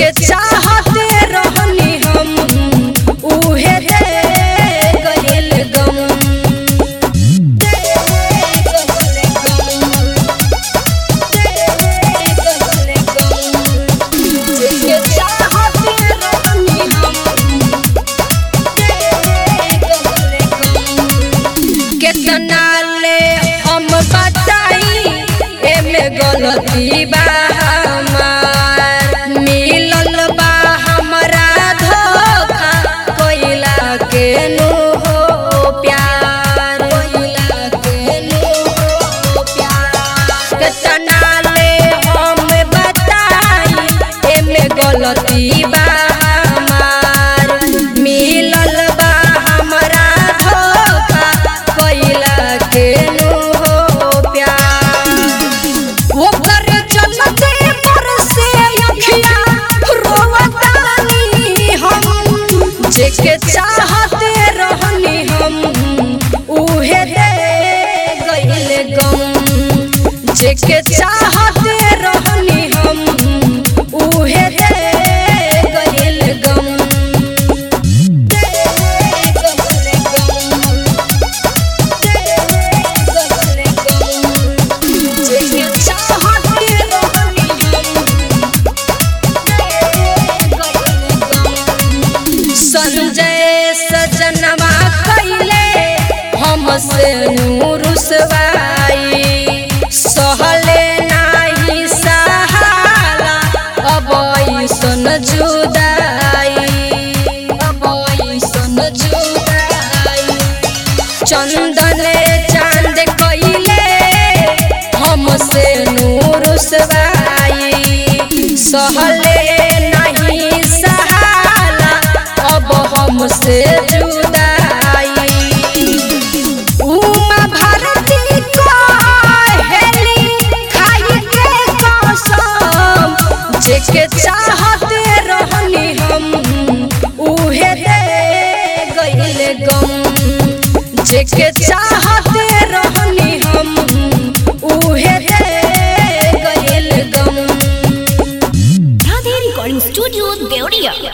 जेके चाहते रहनी हम उहे दे गइल गम दे गइल गम दे गइल गम जेके चाहते रहनी हम दे गइल गम केतना ले हम बताई एमे गलती बा हमार मिलल बा हमरा धोखा कोइला के नु हो प्यार कोइला के नु हो प्यार केतना ले हम बताई एमे गलती बा हमार मिलल बा हमरा धोखा कोइला के नु हो प्यार ओकर चलते बरसे अखिया रोवतानी हम जेके चाहते रहनी हम उहे दे गइल गम जेके चाहते रहनी हम उहे दे गइल गम दे गइल गम संजय सजनवा कैले हमसे नूरुसवाई सहले नाही सहाला अब ऐसन जुदाई अब ऐसन जुदाई चंदन चांद कइले हमसे नूर सवाई सहले नहीं सहाला अब हमसे जुदाई उमा भारती कहेली खाई के कसम जेके चाहते रहनी हम उहे दे गइल गम जेके चाहते रहनी हम उहे दे गइल गम Radhe Recording Studio, Deoria.